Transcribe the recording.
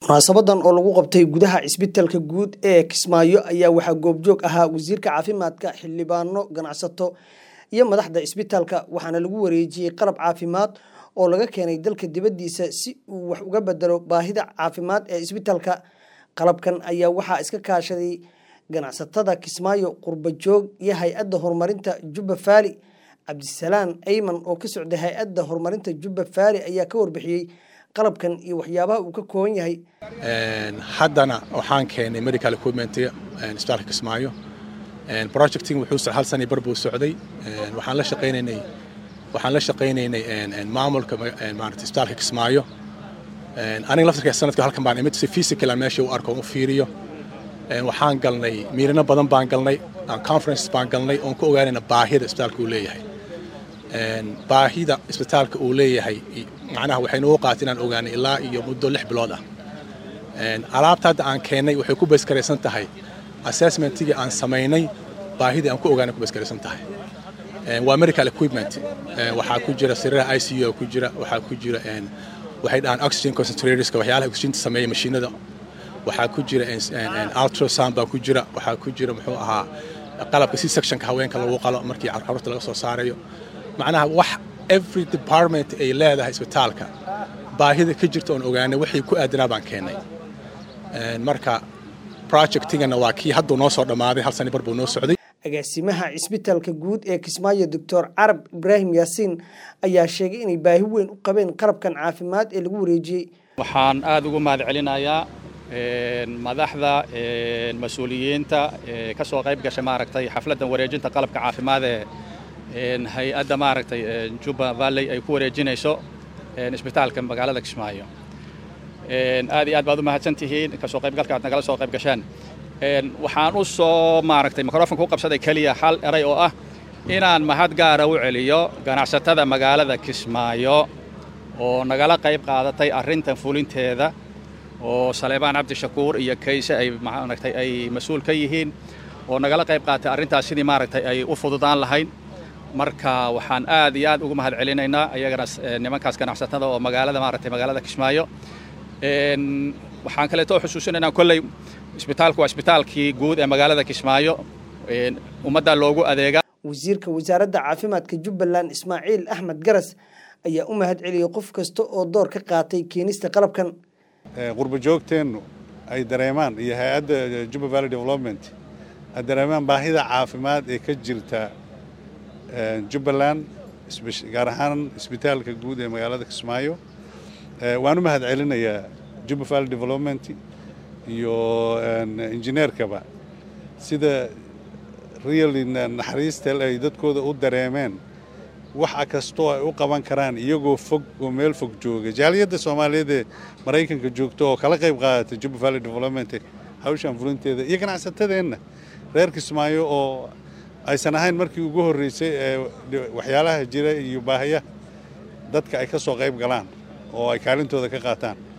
munaasabadan oo lagu qabtay gudaha cisbitaalka guud ee kismaayo ayaa waxaa goobjoog ahaa wasiirka caafimaadka xildhibaano ganacsato iyo madaxda cisbitaalka waxaana lagu wareejiyey qalab caafimaad oo laga keenay dalka dibaddiisa si uu wax uga bedelo baahida caafimaad ee cisbitaalka qalabkan ayaa waxaa iska kaashaday ganacsatada kismaayo qurbajoog iyo hay-adda horumarinta jubba faali cabdisalaan ayman oo ka socday hay-adda horumarinta jubba faali ayaa ka warbixiyey qalabkan iyo waxyaabaha uu ka kooban yahay haddana waxaan keenay medical equipment isbitaalka kismaayo projecting wuxuu hal sani bar buu socday waxaan la shaqaynaynay waxaan la shaqaynaynay maamulka maarata isbitaalka kismaayo aniga laftarka sanadka halkan baan imid si physical meesha u arko u fiiriyo waxaan galnay miirino badan baan galnay conferences baan galnay oon ku ogaanayna baahida isbitaalka uu leeyahay baahida isbitaalka uu leeyahay macnaha waxaynu u qaatay inaan ogaanay ilaa iyo muddo lix bilood ah alaabta hadda aan keennay waxay ku bayskaraysan tahay assessmentigii aan samaynay baahidii aan ku ogaanay ku bayskaraysan tahay waa medical equipment waxaa ku jira sariiraha i c u ku jira waxaa ku jira waxay dhahaan oxygen concentratorska waxyaalaha oxygen sameeya mashiinada waxaa ku jira ultrasound baa ku jira waxaa ku jira muxuu ahaa qalabka c sectionka haweenka lagu qalo markii carruurta laga soo saarayo macnaha wax every department ay leedahay isbitaalka baahida ka jirta oon ogaanay wixii ku aadanaa baan keennay marka projectingana waa kii hadduu noo soo dhammaaday hal sani bar buu noo socday agaasimaha cisbitaalka guud ee kismaayo doctor carab ibraahim yaasiin ayaa sheegay inay baahi weyn u qabeen qalabkan caafimaad ee lagu wareejiyey waxaan aada ugu mahad celinayaa madaxda mas-uuliyiinta ka soo qayb gashay maaragtay xafladdan wareejinta qalabka caafimaad ee hay-adda maaragtay juba valley ay ku wareejinayso isbitaalka magaalada kismaayo aad iyo aad baad u mahadsan tihiin kasoo qaybgalka aad nagala soo qayb gashaan waxaan u soo maaragtay microfonka u qabsaday keliya hal eray oo ah inaan mahad gaara u celiyo ganacsatada magaalada kismaayo oo nagala qayb qaadatay arrintan fulinteeda oo saleebaan cabdishakuur iyo kayse ay maaragtay ay mas-uul ka yihiin oo nagala qayb qaatay arrintaas sidii maaragtay ay u fududaan lahayn marka waxaan aad iyo aad ugu mahad celinaynaa ayagana nimankaas ganacsatada oo magaalada maaragtay magaalada kismaayo waxaan kaleeto xusuusinaynaa kolley isbitaalku waa isbitaalkii guud ee magaalada kismaayo ummadda loogu adeega wasiirka wasaaradda caafimaadka jubbaland ismaaciil axmed garas ayaa u mahad celiyey qof kasta oo door ka qaatay keenista qalabkan qurba joogteennu ay dareemaan iyo hay-adda jubba valley development ay dareemaan baahida caafimaad ee ka jirta jubbaland gaar ahaan isbitaalka guud ee magaalada kismaayo waan u mahad celinayaa jubba valley development iyo injineerkaba sida really naxariistel ay dadkooda u dareemeen waxa kastoo ay u qaban karaan iyagoo fog oo meel fog jooga jaaliyadda soomaaliyeed ee maraykanka joogta oo kala qayb qaadata jubba valley development hawshan fulinteeda iyo ganacsatadeenna reer kismaayo oo aysan ahayn markii ugu horreysay ee waxyaalaha jira iyo baahiyaha dadka ay ka soo qayb galaan oo ay kaalintooda ka qaataan